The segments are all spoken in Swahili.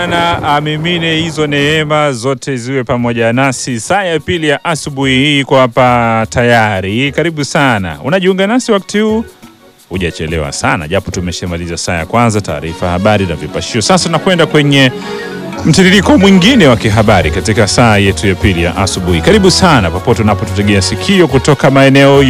na amimine hizo neema zote ziwe pamoja nasi saa ya pili ya asubuhi hii kwa hapa tayari. Karibu sana, unajiunga nasi wakati huu, hujachelewa sana, japo tumeshamaliza saa ya kwanza, taarifa habari na vipashio. Sasa tunakwenda kwenye mtiririko mwingine wa kihabari katika saa yetu ya pili ya asubuhi. Karibu sana popote unapotutegea sikio kutoka maeneo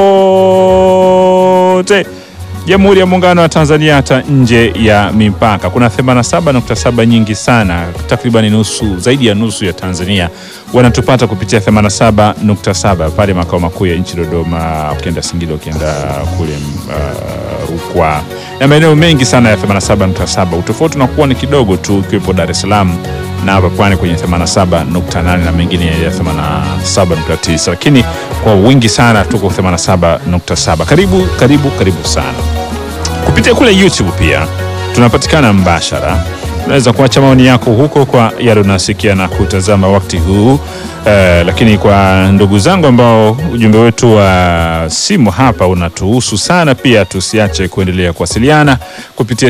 yote Jamhuri ya Muungano wa Tanzania hata nje ya mipaka. Kuna 87.7 nyingi sana, takriban nusu, zaidi ya nusu ya Tanzania wanatupata kupitia 87.7 pale makao makuu ya nchi Dodoma, ukienda Singida, ukienda kule uh, Rukwa na maeneo mengi sana ya 87.7. Utofauti unakuwa ni kidogo tu, ikiwepo Dar es Salaam na hapa pwani kwenye 87.8 na mengine ya 87.9, lakini kwa wingi sana tuko 87.7. Karibu karibu karibu sana kupitia kule YouTube pia tunapatikana mbashara. Unaweza kuacha maoni yako huko kwa yale unasikia na kutazama wakati huu uh, lakini kwa ndugu zangu ambao ujumbe wetu wa simu hapa unatuhusu sana pia, tusiache kuendelea kuwasiliana kupitia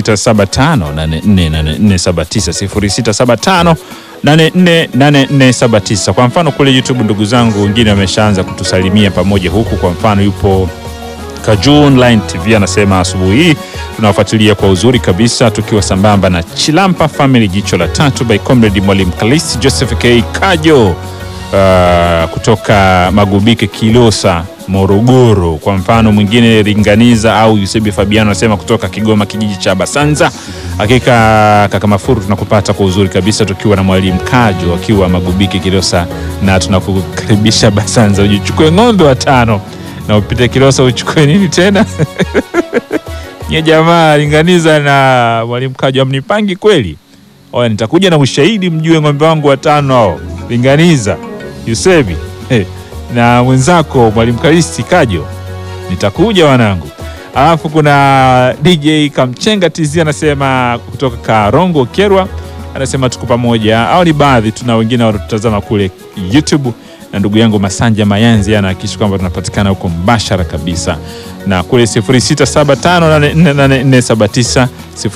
0675848479 0675848479. Kwa mfano kule YouTube ndugu zangu wengine wameshaanza kutusalimia pamoja huku. Kwa mfano yupo Kaju Online TV anasema asubuhi hii tunawafuatilia kwa uzuri kabisa, tukiwa sambamba na Chilampa Family, jicho la tatu by Comrade Mwalimu Kalisi Joseph K Kajo uh, kutoka Magubike Kilosa Morogoro. Kwa mfano mwingine Ringaniza au Yusebi Fabiano anasema kutoka Kigoma kijiji cha Basanza. Hakika kaka Mafuru tunakupata kwa uzuri kabisa, tukiwa na Mwalimu Kajo akiwa Magubike Kilosa, na tunakukaribisha Basanza ujichukue ng'ombe watano na upite Kilosa uchukue nini tena? Nye jamaa Linganiza na Mwalimu Kajo amnipangi kweli? Oya, nitakuja na ushahidi mjue ng'ombe wangu watano hao, Linganiza Yusebi hey, na mwenzako Mwalimu Kalisti Kajo, nitakuja wanangu. Alafu kuna DJ Kamchenga TZ anasema kutoka Karongo Kerwa, anasema tuko pamoja. Au ni baadhi tuna wengine wanatutazama kule YouTube na ndugu yangu Masanja Mayanzi anahakikisha kwamba tunapatikana huko mbashara kabisa, na kule 0675848479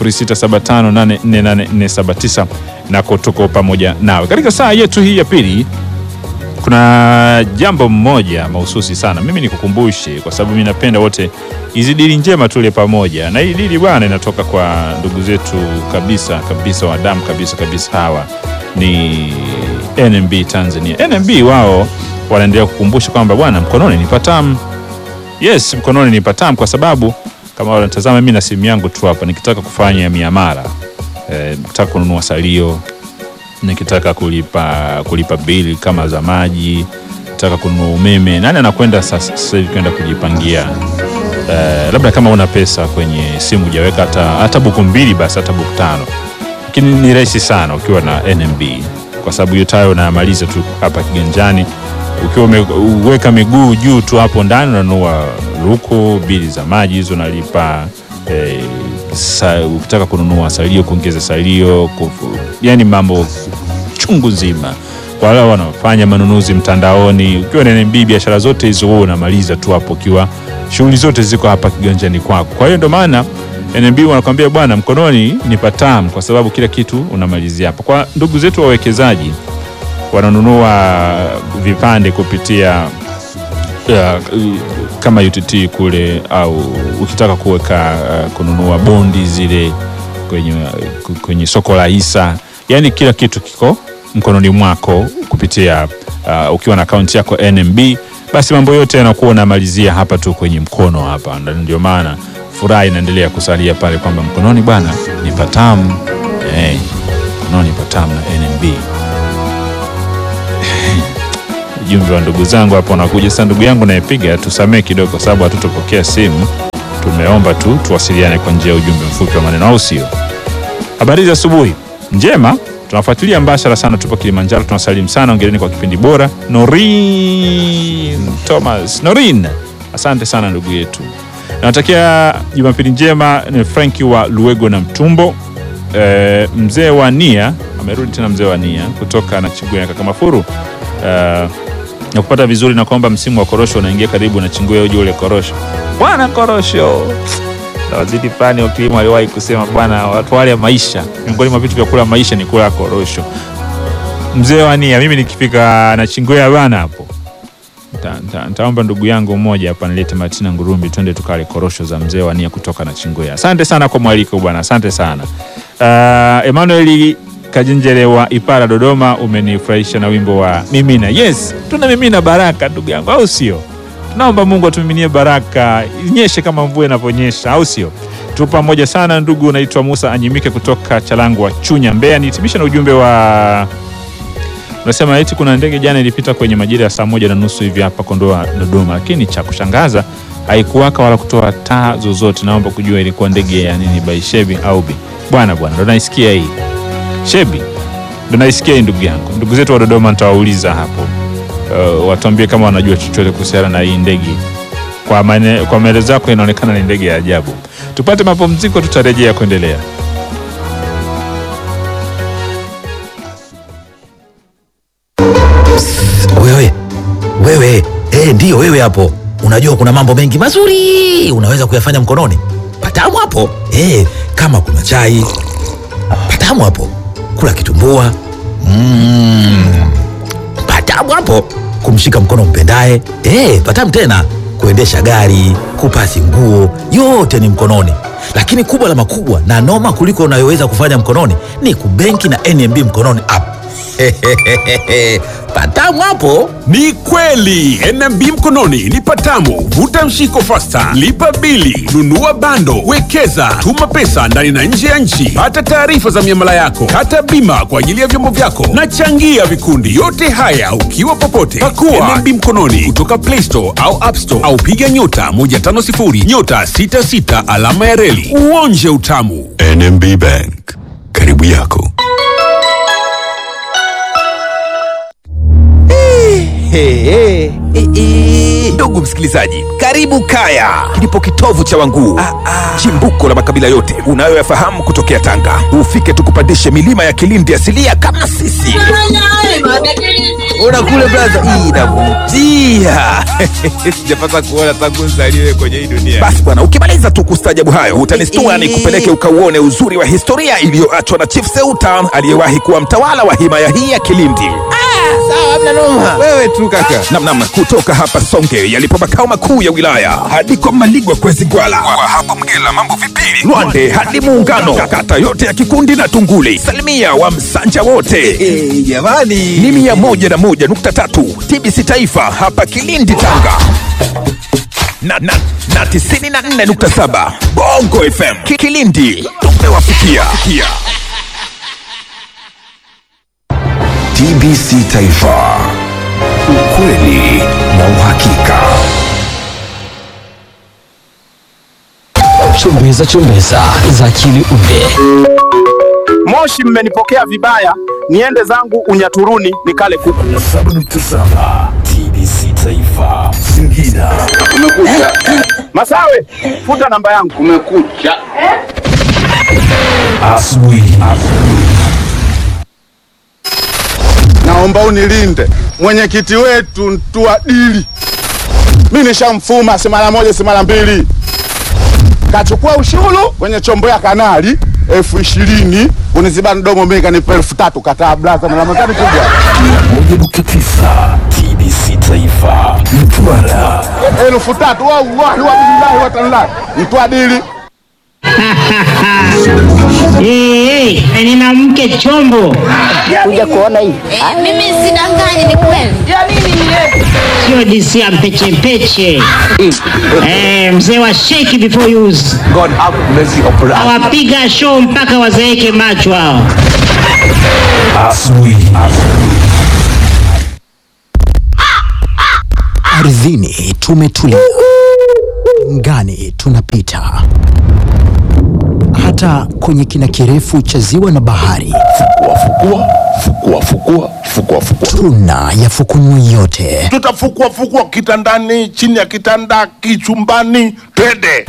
0675848479 nako tuko pamoja nawe katika saa yetu hii ya pili. Kuna jambo mmoja mahususi sana, mimi nikukumbushe, kwa sababu mimi napenda wote hizi dili njema tule pamoja, na hii dili bwana inatoka kwa ndugu zetu kabisa kabisa wa damu kabisa kabisa, hawa ni NMB Tanzania. NMB wao wanaendelea kukumbusha kwamba bwana, mkononi ni patamu. Yes, mkononi ni patamu, kwa sababu kama wanatazama mimi na simu yangu tu hapa, nikitaka kufanya miamala eh, nikitaka kununua salio, nikitaka kulipa kulipa bili kama za maji, nikitaka kununua umeme, nani anakwenda sasa hivi kwenda kujipangia eh, labda kama una pesa kwenye simu hujaweka hata hata buku mbili, basi hata buku tano, lakini ni rahisi sana ukiwa na NMB kwa sababu hiyo tayo unamaliza tu hapa kiganjani, ukiwa umeweka miguu juu tu hapo ndani, unanunua luku, bili za maji hizo unalipa. Eh, sa, ukitaka kununua salio, kuongeza salio kufu, yani mambo chungu nzima. Kwa wale wanaofanya manunuzi mtandaoni, ukiwa na NMB biashara zote hizo wewe unamaliza tu hapo, ukiwa shughuli zote ziko hapa kiganjani kwako. Kwa hiyo ndio maana NMB wanakwambia bwana, mkononi ni patamu, kwa sababu kila kitu unamalizia hapa. Kwa ndugu zetu wawekezaji wananunua vipande kupitia uh, kama UTT kule, au ukitaka kuweka uh, kununua bondi zile kwenye, uh, kwenye soko la hisa, yani kila kitu kiko mkononi mwako kupitia uh, ukiwa na akaunti yako NMB, basi mambo yote yanakuwa unamalizia hapa tu kwenye mkono hapa, ndio maana furaha inaendelea kusalia pale kwamba mkononi bwana ni patamu hey, mkononi ni patamu na NMB. Ujumbe wa ndugu zangu hapo unakuja sasa. Ndugu yangu nayepiga, tusamee kidogo, kwa sababu hatutopokea simu. Tumeomba tu tuwasiliane kwa njia ya ujumbe mfupi wa maneno, au sio? Habari za asubuhi njema, tunafuatilia mbashara sana, tupo Kilimanjaro, tunasalimu sana, ongeleni kwa kipindi bora. Norin Thomas, Norin, asante sana ndugu yetu Nawatakia Jumapili njema. Ni Franki wa Luego na Mtumbo. E, mzee wa Nia amerudi tena, mzee wa Nia kutoka na Chingwea kaka Mafuru e, na kupata vizuri na kwamba msimu wa korosho unaingia karibu na Chingwea, uje ule korosho bwana, korosho Na waziri fulani wa kilimo aliwahi kusema bwana, watu wale maisha, miongoni mwa vitu vya kula maisha ni kula korosho. Mzee wa nia, mimi nikifika na Chingwea bana hapo Nta- nta- ntaomba ndugu yangu mmoja hapa nilete Martina Ngurumbi, twende tukale korosho za mzee wa nia kutoka na Chingwea. Asante sana kwa mwaliko bwana, asante sana. Uh, Emmanuel Kajenjere wa Ipara Dodoma, umenifurahisha na wimbo wa Mimina. Yes, tuna mimina baraka ndugu yangu, au sio? Tunaomba Mungu atumiminie baraka, inyeshe kama mvua inavyonyesha, au sio? Tu pamoja sana ndugu. Unaitwa Musa Anyimike kutoka Chalangwa, Chunya, Mbeya. Nihitimisha na ujumbe wa unasema eti kuna ndege jana ilipita kwenye majira ya saa moja na nusu hivi hapa Kondoa Dodoma, lakini cha kushangaza haikuwaka wala kutoa taa zozote. Naomba kujua ilikuwa ndege ya nini, by Shebi au Bi bwana bwana, ndo naisikia hii Shebi, ndo naisikia hii ndugu yangu. Ndugu zetu wa Dodoma nitawauliza hapo, uh, watuambie kama wanajua chochote kuhusiana na hii ndege. Kwa maene, kwa maelezo yako inaonekana ni ndege ya ajabu. Tupate mapumziko, tutarejea kuendelea. Wewe wewe, eh, ndiyo wewe hapo. Unajua kuna mambo mengi mazuri unaweza kuyafanya mkononi. Patamu hapo eh, kama kuna chai patamu hapo, kula kitumbua mm, patamu hapo, kumshika mkono mpendaye eh, patamu tena, kuendesha gari, kupasi nguo, yote ni mkononi. Lakini kubwa la makubwa na noma kuliko unayoweza kufanya mkononi ni kubenki na NMB mkononi app. patamu hapo. Ni kweli NMB mkononi ni patamu. Vuta mshiko fasta, lipa bili, nunua bando, wekeza, tuma pesa ndani na nje ya nchi, pata taarifa za miamala yako, kata bima kwa ajili ya vyombo vyako na changia vikundi. Yote haya ukiwa popote. Pakua NMB mkononi kutoka Play Store au App Store au piga nyota 150 nyota 66 alama ya reli uonje utamu. NMB Bank, karibu yako. Hey, hey, hey, hey. Ndugu msikilizaji, karibu Kaya, kilipo kitovu cha Wanguu, chimbuko la makabila yote unayoyafahamu kutokea Tanga. Ufike tukupandishe milima ya Kilindi asilia kama sisi. Ona kule blaza, hii inavutia. Sijapata kuona tangu nzaliwe kwenye hii dunia. Basi bwana, ukimaliza tu kustajabu hayo utanistua ni kupeleke ukauone uzuri wa historia iliyoachwa na Chief Seuta aliyewahi kuwa mtawala wa himaya hii ya Kilindi. Wewe tu kaka. Namnam, kutoka hapa Songe yalipo makao makuu ya wilaya hadi kwa Maligwa kwezi Gwala, kwa hapo Mgela mambo vipili, Lwande hadi Muungano, kata yote ya Kikundi na Tunguli, salimia wa Msanja wote jamani, ni mia moja na moja nukta tatu TBC Taifa hapa Kilindi Tanga na, na, na tisini na nne nukta saba Bongo FM Ki- Kilindi tumewafikia. TBC Taifa, ukweli na uhakika. Chumbeza chumbeza za akili unde Moshi, mmenipokea vibaya, niende zangu Unyaturuni nikale kuku. 7.7 TBC Taifa, Singida. Masawe, futa namba yangu. Kumekucha. Asubuhi. Naomba unilinde mwenyekiti wetu Ntuadili, mi nishamfuma si mara moja si mara mbili, kachukua ushuru kwenye chombo ya kanali elfu ishirini uniziba mdomo, mi kanipa elfu tatu kataa blaza na Ramadhani kubwa 1.9 TBC Taifa, Mtwara. elfu tatu wallahi wabillahi watallahi Ntuadili Eh, eh, nina mke chombo, Mimi sidanganyi, ni kweli. sio DC ya mpeche mpeche. Eh, mzee wa shake before use. God have mercy upon us. Awapiga show mpaka wazeeke macho hao. Asubuhi. ardhini tumetulia, ngani tunapita, hata kwenye kina kirefu cha ziwa na bahari Fukua, fukua, fukua, fukua, fukua. tuna yafukunua yote. tutafukua fukua kitandani, chini ya kitanda, kichumbani, twende.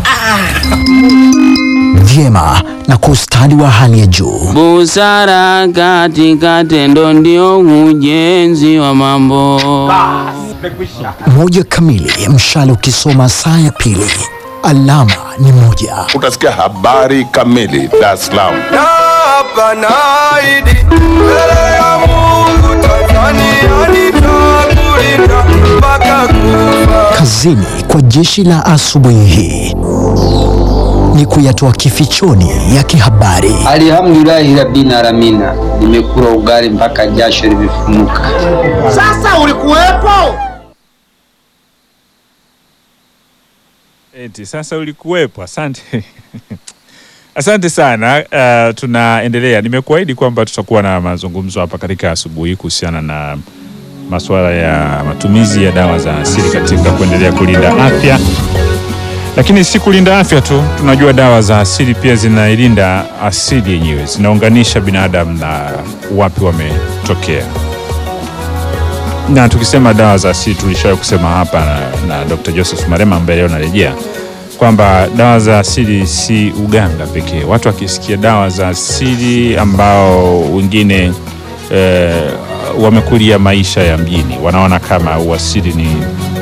vyema na kwa ustadi wa hali ya juu. Busara katika tendo ndio ujenzi wa mambo. Moja kamili, mshale ukisoma saa ya pili alama ni moja. Utasikia habari kamili Dar es Salaam. Hapa naahidi mbele ya Mungu Tanzania nitakulinda mpaka kufa. Kazini kwa jeshi la asubuhi hii ni kuyatoa kifichoni ya kihabari. Alhamdulillahi rabbil alamina, nimekula ugali mpaka jasho limefumuka. Sasa ulikuwepo? Eti sasa ulikuwepo. Asante asante sana. Uh, tunaendelea. Nimekuahidi kwamba tutakuwa na mazungumzo hapa katika asubuhi kuhusiana na masuala ya matumizi ya dawa za asili katika kuendelea kulinda afya, lakini si kulinda afya tu. Tunajua dawa za asili pia zinailinda asili yenyewe, zinaunganisha binadamu na wapi wametokea na tukisema dawa za asili tulishawahi kusema hapa na, na Dr. Joseph Marema ambaye leo narejea kwamba dawa za asili si uganga pekee. Watu wakisikia dawa za asili ambao wengine eh, wamekulia maisha ya mjini wanaona kama uasili ni,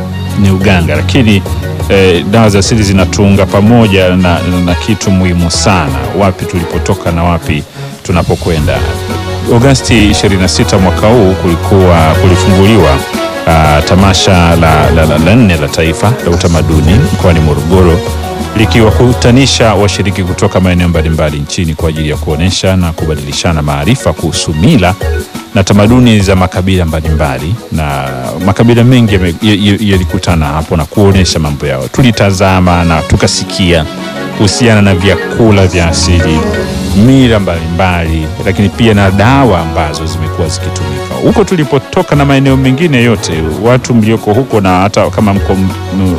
ni uganga, lakini eh, dawa za asili zinatuunga pamoja na, na kitu muhimu sana, wapi tulipotoka na wapi tunapokwenda. Agosti 26 mwaka huu kulikuwa kulifunguliwa uh, tamasha la, la, la, la nne la taifa la utamaduni mkoani Morogoro likiwakutanisha washiriki kutoka maeneo mbalimbali nchini kwa ajili ya kuonesha na kubadilishana maarifa kuhusu mila na tamaduni za makabila mbalimbali, na makabila mengi yame- ya- ya- yalikutana hapo na kuonesha mambo yao. Tulitazama na tukasikia kuhusiana na vyakula vya asili, mila mbalimbali, lakini pia na dawa ambazo zimekuwa zikitumika huko tulipotoka na maeneo mengine yote. Watu mlioko huko na hata kama mko m- m-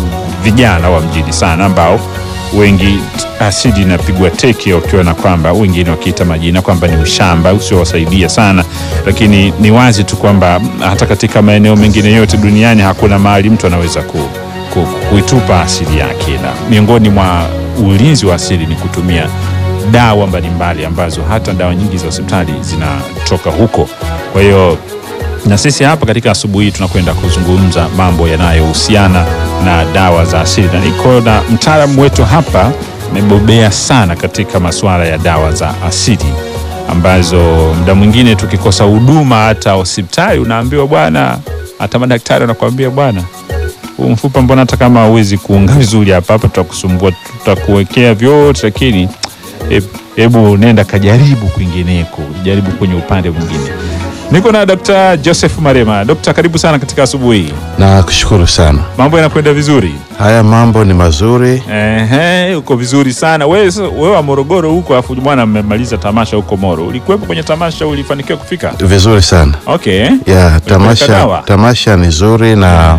vijana wa mjini sana ambao wengi asili inapigwa teke wakiona kwamba wengine wakiita majina kwamba ni ushamba usiowasaidia sana, lakini ni wazi tu kwamba hata katika maeneo mengine yote duniani hakuna mahali mtu anaweza ku, ku, kuitupa asili yake, na miongoni mwa ulinzi wa asili ni kutumia dawa mbalimbali ambazo hata dawa nyingi za hospitali zinatoka huko. Kwa hiyo na sisi hapa katika asubuhi hii tunakwenda kuzungumza mambo yanayohusiana na dawa za asili, na niko na mtaalamu wetu hapa, amebobea sana katika masuala ya dawa za asili ambazo muda mwingine tukikosa huduma hata hospitali unaambiwa bwana, hata madaktari wanakuambia bwana, huu mfupa mbona hata kama hauwezi kuunga vizuri hapa hapa, tutakusumbua, tutakuwekea vyote, lakini he- hebu nenda kajaribu kwingineko, jaribu kwenye upande mwingine. Niko na Dr. Joseph Marema. Dokta, karibu sana katika asubuhi hii. Na kushukuru sana. Mambo yanakwenda vizuri? Haya mambo ni mazuri. Ehe, uko vizuri sana. Wewe wewe wa Morogoro huko afu bwana mmemaliza tamasha huko Moro. Ulikuwepo kwenye tamasha, ulifanikiwa kufika? Vizuri sana. Okay. Ya Ulipeleka tamasha, dawa? tamasha ni zuri na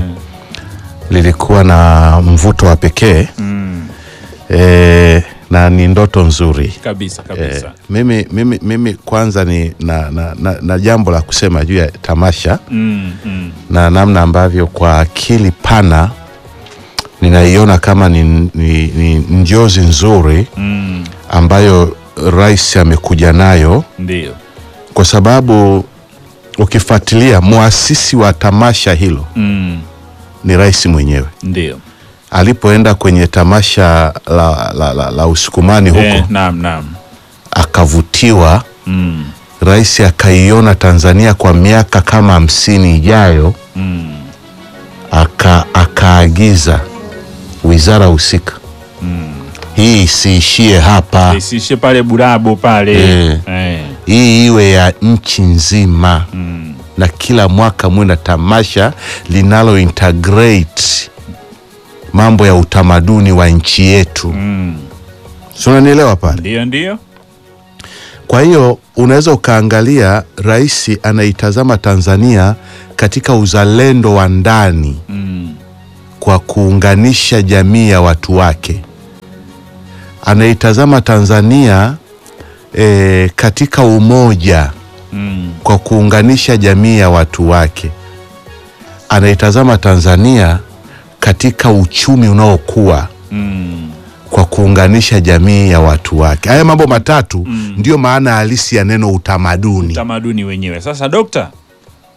lilikuwa na mvuto wa pekee Mm. e, na ni ndoto nzuri Kabisa kabisa. e, mimi, mimi, mimi kwanza ni na, na, na, na jambo la kusema juu ya tamasha Mm, mm. na namna ambavyo kwa akili pana ninaiona kama ni, ni, ni njozi nzuri Mm. ambayo rais amekuja nayo Ndio. kwa sababu ukifuatilia muasisi wa tamasha hilo Mm. ni rais mwenyewe Ndio. alipoenda kwenye tamasha la, la, la, la usukumani huko Eh, naam naam. akavutiwa Mm. rais akaiona tanzania kwa miaka kama hamsini ijayo Mm. aka, akaagiza wizara husika hii isiishie hapa Isiishie pale Burabo pale. Eh. Eh. hii iwe ya nchi nzima na kila mwaka muwe na tamasha linalo integrate mambo ya utamaduni wa nchi yetu mm. si unanielewa pale Ndio ndio. kwa hiyo unaweza ukaangalia rais anaitazama tanzania katika uzalendo wa ndani Mm. kwa kuunganisha jamii ya watu wake anaitazama tanzania e, katika umoja Mm. kwa kuunganisha jamii ya watu wake anaitazama tanzania katika uchumi unaokuwa Mm. kwa kuunganisha jamii ya watu wake haya mambo matatu mm. ndiyo maana halisi ya neno utamaduni Utamaduni wenyewe. Sasa dokta,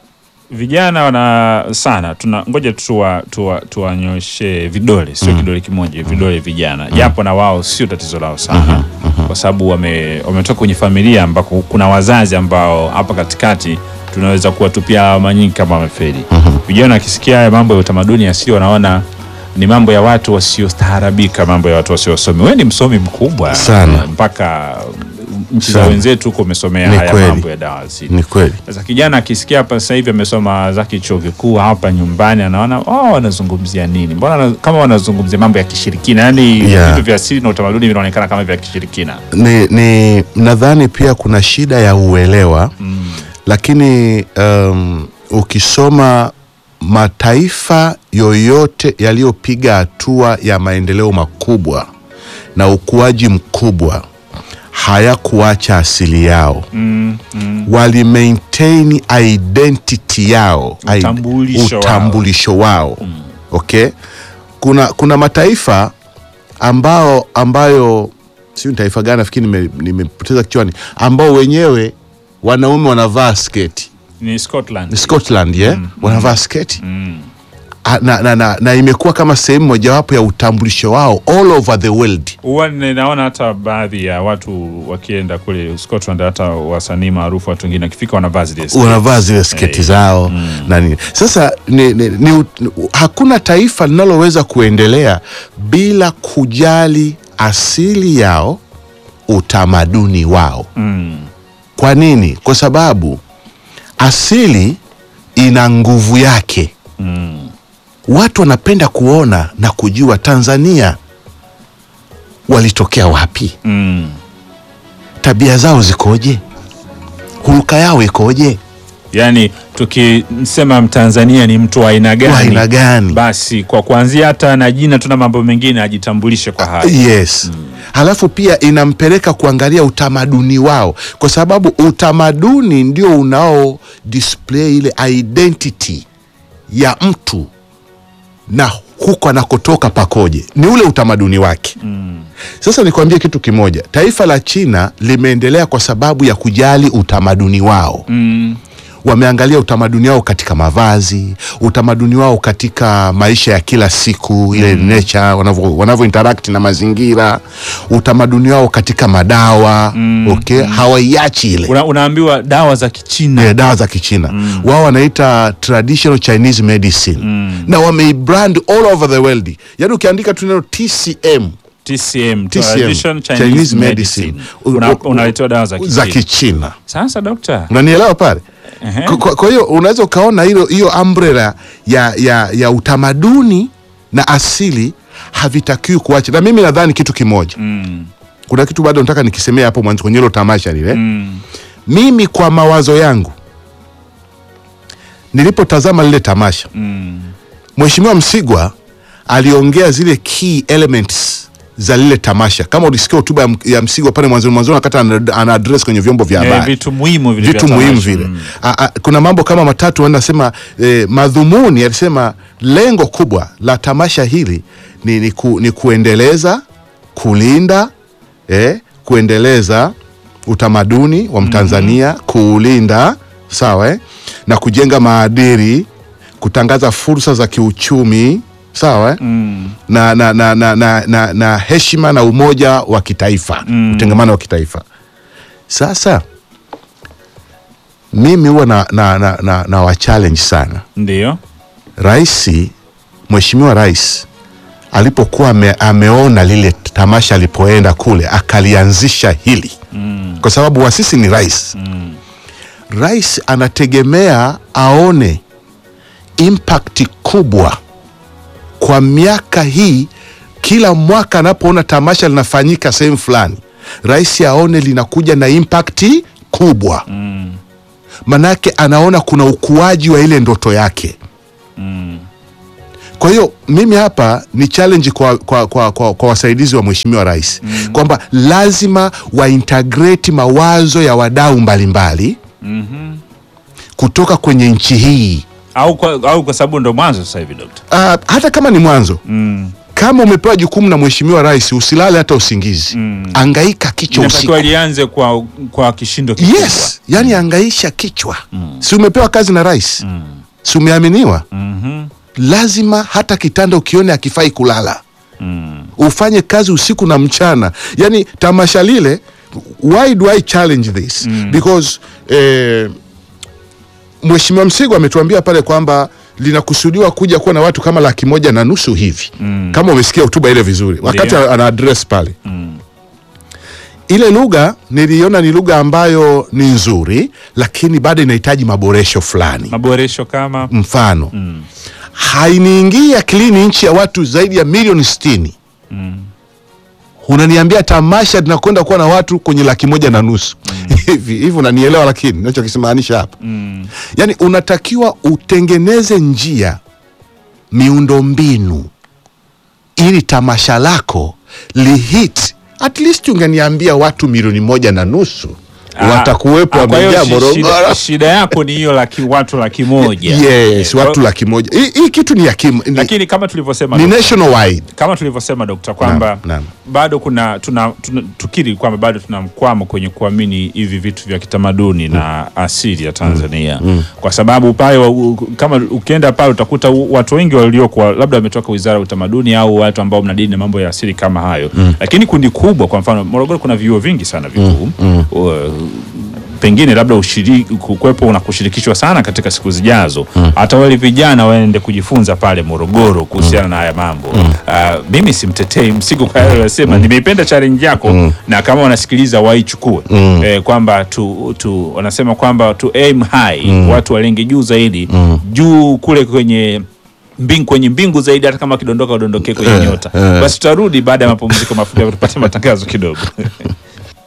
vijana wana sana tuna ngoja tuwa, tuwa, tuwanyoshe vidole sio kidole kimoja vidole vijana japo na wao sio tatizo lao sana kwa sababu wame, wametoka kwenye familia ambako kuna wazazi ambao hapa katikati tunaweza kuwatupia lawama nyingi kama wamefeli vijana wakisikia haya mambo ya utamaduni asili wanaona ni mambo ya watu wasiostaarabika mambo ya watu wasiosomi wewe ni msomi mkubwa Sana. mpaka nchi za Sana. wenzetu huko umesomea Ni haya kweli. mambo ya dawa asili Ni kweli. sasa kijana akisikia hapa sasa hivi amesoma zake chuo kikuu hapa nyumbani, anaona oh, wanazungumzia nini? Mbona wana- kama wanazungumzia mambo ya kishirikina, yani Yeah. vitu vya asili na utamaduni vinaonekana kama vya kishirikina. ni, ni nadhani pia kuna shida ya uelewa mm. lakini um, ukisoma mataifa yoyote yaliyopiga hatua ya maendeleo makubwa na ukuaji mkubwa hayakuacha asili yao Mm, mm. wali maintain identity yao id- Utambulisho wao. utambulisho wao okay kuna kuna mataifa ambao ambayo sio ni taifa gani nafikiri nime- nimepoteza kichwani ambao wenyewe wanaume wanavaa sketi Ni Scotland. ni Scotland yeah? wanavaa sketi Mm. Ah, na, na, na, na imekuwa kama sehemu mojawapo ya utambulisho wao all over the world Huwa ninaona hata baadhi ya watu wakienda kule Scotland, hata wasanii maarufu, watu wengine wakifika wanavaa zile sketi. wanavaa zile sketi Eh, zao na nini sasa ni, ni, ni, ni, hakuna taifa linaloweza kuendelea bila kujali asili yao utamaduni wao Mm. kwa nini kwa sababu asili ina nguvu yake Mm. watu wanapenda kuona na kujua tanzania walitokea wapi Mm. tabia zao zikoje huruka yao ikoje Yaani tukisema Mtanzania ni mtu wa aina gani, Wa aina gani? basi kwa kuanzia hata na jina tuna mambo mengine ajitambulishe kwa hayo. yes halafu pia inampeleka kuangalia utamaduni wao kwa sababu utamaduni ndio unao display ile identity ya mtu na huko anakotoka pakoje ni ule utamaduni wake Mm. sasa nikwambie kitu kimoja taifa la china limeendelea kwa sababu ya kujali utamaduni wao Mm. wameangalia utamaduni wao katika mavazi utamaduni wao katika maisha ya kila siku ile mm. nature wanavyo wanavyo interact na mazingira utamaduni wao katika madawa mm. okay hawaiachi ile Una, unaambiwa dawa za Kichina Eh, dawa za kichina mm. wao wanaita traditional chinese medicine mm. na wameibrand all over the world yaani ukiandika tu neno tcm TCM, TCM, Traditional Chinese, Chinese Medicine. medicine. Una, U- u- unaletewa dawa za za Kichina. kichina Sasa dokta, unanielewa pale Ehe. Kwa- kwa kwa hiyo unaweza ukaona hilo hiyo umbrella ya, ya, ya utamaduni na asili havitakiwi kuacha na mimi nadhani kitu kimoja mm. kuna kitu bado nataka nikisemea hapo mwanzo kwenye hilo tamasha lile Mm. mimi kwa mawazo yangu nilipotazama lile tamasha Mm. mheshimiwa msigwa aliongea zile key elements za lile tamasha kama ulisikia hotuba ya, M- ya msigwa pale mwanzoni mwanzoni wakati ana, ana address kwenye vyombo vya Eh, habari vitu muhimu vile vitu vya muhimu tamasha. vile Mm. a, a, kuna mambo kama matatu anasema eh, madhumuni alisema lengo kubwa la tamasha hili ni, ni, ku, ni kuendeleza kulinda eh, kuendeleza utamaduni wa mtanzania kuulinda sawa eh, na kujenga maadili kutangaza fursa za kiuchumi sawa eh? Mm. na, na, na, na, na, na, na heshima na umoja wa kitaifa Mm. utengamano wa kitaifa sasa mimi huwa na, na, na, na, na wa challenge sana Ndio. raisi mheshimiwa rais alipokuwa ame, ameona lile tamasha alipoenda kule akalianzisha hili Mm. kwa sababu wasisi ni rais Mm. rais anategemea aone impact kubwa kwa miaka hii kila mwaka anapoona tamasha linafanyika sehemu fulani rais aone linakuja na impact kubwa Mm. manake anaona kuna ukuaji wa ile ndoto yake Mm. kwa hiyo mimi hapa ni challenge kwa, kwa, kwa, kwa, kwa wasaidizi wa mheshimiwa rais mm. kwamba lazima waintegrate mawazo ya wadau mbalimbali Mhm. kutoka kwenye nchi hii Au kwa, au kwa sababu ndo mwanzo sasa hivi dokta. uh, hata kama ni mwanzo Mm. kama umepewa jukumu na mheshimiwa rais usilale hata usingizi Mm. angaika kichwa usiku Inatakiwa lianze kwa kwa kishindo kikubwa. yes yani angaisha kichwa mm. si umepewa kazi na rais Mm. si umeaminiwa Mhm. lazima hata kitanda ukione akifai kulala ufanye kazi usiku na mchana yani tamasha lile why do i challenge this because eh, mheshimiwa msigo ametuambia pale kwamba linakusudiwa kuja kuwa na watu kama laki moja na nusu hivi Mm. kama umesikia hotuba ile vizuri wakati Ndiyo. ana address pale ile lugha niliona ni lugha ambayo ni nzuri lakini bado inahitaji maboresho fulani maboresho kama mfano hainiingii akilini nchi ya watu zaidi ya milioni sitini unaniambia tamasha tunakwenda kuwa na watu kwenye laki moja na nusu hivi hivi unanielewa lakini nachokisimaanisha hapa mm. yaani unatakiwa utengeneze njia miundombinu ili tamasha lako lihit at least ungeniambia watu milioni moja na nusu Ah, watakuwepo ah, kwa hiyo wamejaa shi- shida, Morogoro shida yako ni hiyo laki watu laki moja yes Eh, watu kwa- laki moja hii hii kitu ni ya kim, ni, lakini kama tulivyosema ni dokta, nationwide kama tulivyosema dokta kwamba Naam, naam. bado kuna tuna, tuna, tukiri kwamba bado tuna mkwamo kwenye kuamini hivi vitu vya kitamaduni na asili ya Tanzania kwa sababu pale wa- u- kama ukienda pale utakuta u- watu wengi waliokuwa labda wametoka wizara ya utamaduni au watu ambao mnadini na mambo ya asili kama hayo lakini kundi kubwa kwa mfano Morogoro kuna vyuo vingi sana vikuu U- pengine labda ushiriki kuwepo na kushirikishwa sana katika siku zijazo hata wale vijana waende kujifunza pale Morogoro kuhusiana na haya mambo Ah, mimi simtetei msigo kwa yale unasema nimeipenda challenge yako na kama wanasikiliza waichukue eh, kwamba tu, tu wanasema kwamba tu aim high watu walenge juu zaidi juu kule kwenye mbingu kwenye mbingu zaidi hata kama kidondoka udondokee kwenye Eh, nyota eh. basi tutarudi baada ya mapumziko mafupi tupate matangazo kidogo